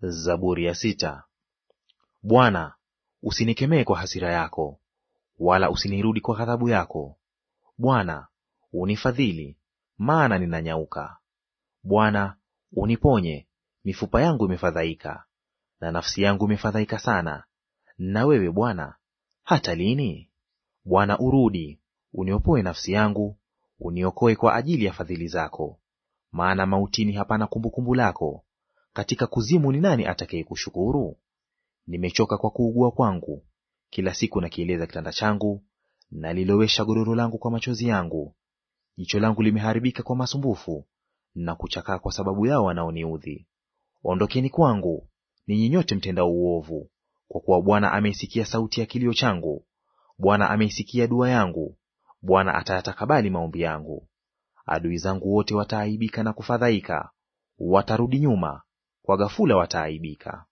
Zaburi ya sita. Bwana, usinikemee kwa hasira yako, wala usinirudi kwa ghadhabu yako. Bwana, unifadhili, maana ninanyauka. Bwana, uniponye, mifupa yangu imefadhaika, na nafsi yangu imefadhaika sana. Na wewe Bwana, hata lini? Bwana, urudi, uniopoe nafsi yangu, uniokoe kwa ajili ya fadhili zako. Maana mautini hapana kumbukumbu lako, katika kuzimu ni nani atakayekushukuru? Nimechoka kwa kuugua kwangu, kila siku nakieleza kitanda changu, nalilowesha godoro langu kwa machozi yangu. Jicho langu limeharibika kwa masumbufu, na kuchakaa kwa sababu yao wanaoniudhi. Ondokeni kwangu, ninyi nyote mtendao uovu, kwa kuwa Bwana ameisikia sauti ya kilio changu. Bwana ameisikia dua yangu, Bwana atayatakabali maombi yangu. Adui zangu wote wataaibika na kufadhaika, watarudi nyuma, kwa ghafula wataaibika.